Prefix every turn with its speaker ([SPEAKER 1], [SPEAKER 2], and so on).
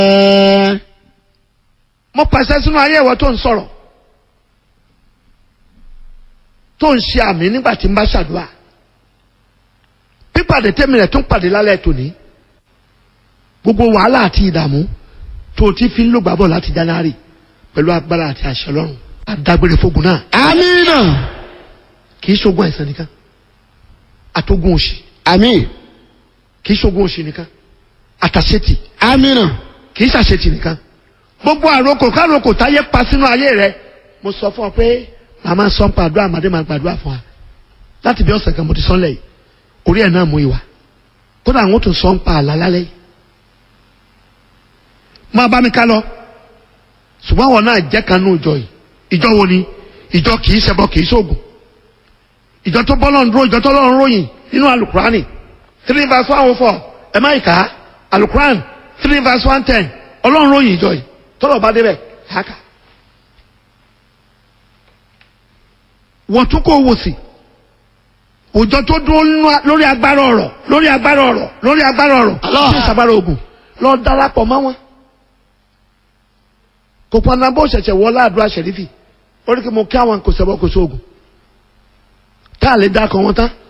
[SPEAKER 1] ẹ
[SPEAKER 2] mo pàṣẹ sínú ayé ìwọ tó ń sọ̀rọ̀ tó ń ṣe àmì nígbà tí n bá ṣàdúrà pípàdé tẹ́mi rẹ̀ tún pàdé lálẹ́ tòní gbogbo wàhálà àti ìdààmú tó o ti fi ń lò gbàbọ̀ láti January pẹ̀lú agbára àti àṣẹ Ọlọ́run àdágbére fógun náà
[SPEAKER 1] amínà
[SPEAKER 2] kì í ṣogun àìsàn nìkan àtogun òṣì
[SPEAKER 1] àmín
[SPEAKER 2] kì í ṣogun òṣì nìkan àtàṣetì
[SPEAKER 1] amínà
[SPEAKER 2] kì í ṣàṣetì nìkan gbogbo àrokò károkò táyé pa sínú ayé rẹ mo sọ fún ọ pé màmá sọ ń pa àdúrà màdé máa gbàdúrà fún wa láti bí ọ̀sẹ̀ kan mo ti sọ lẹ́yìn orí ẹ̀ náà mú ìwà kódà àwọn tó sọ ń pa àlá lálẹ́ yìí máa bá mi ká lọ ṣùgbọ́n àwọn náà jẹ́ kan nínú ìjọ yìí ìjọ wo ni ìjọ kì í ṣẹbọ kì í ṣoògùn ìjọ tó bọ́lọ̀ ń dúró ìjọ tó lọ́run ròyìn nínú alukurani three verse one oh four ẹ má ìka alukuran three verse one ten ọlọ́run ròyìn ìjọ yìí tọ́lọ̀ bá débẹ̀ haka. wọ́n tún kó wò sí òjò tó dúró nínú- lórí agbára ọ̀rọ̀ lórí agbára ọ̀rọ̀ lórí agbára ọ̀rọ̀
[SPEAKER 1] Allah.
[SPEAKER 2] tí ìsàbára ogun lọ darapọ̀ mọ́ wọn. kò pọnà bó ṣẹ̀ṣẹ̀ wọ láàdúrà ṣẹ̀rífì ó rí kí mo kí àwọn kò sẹ́bọ̀ kò sóògùn tá a lè dákọ̀ wọn tán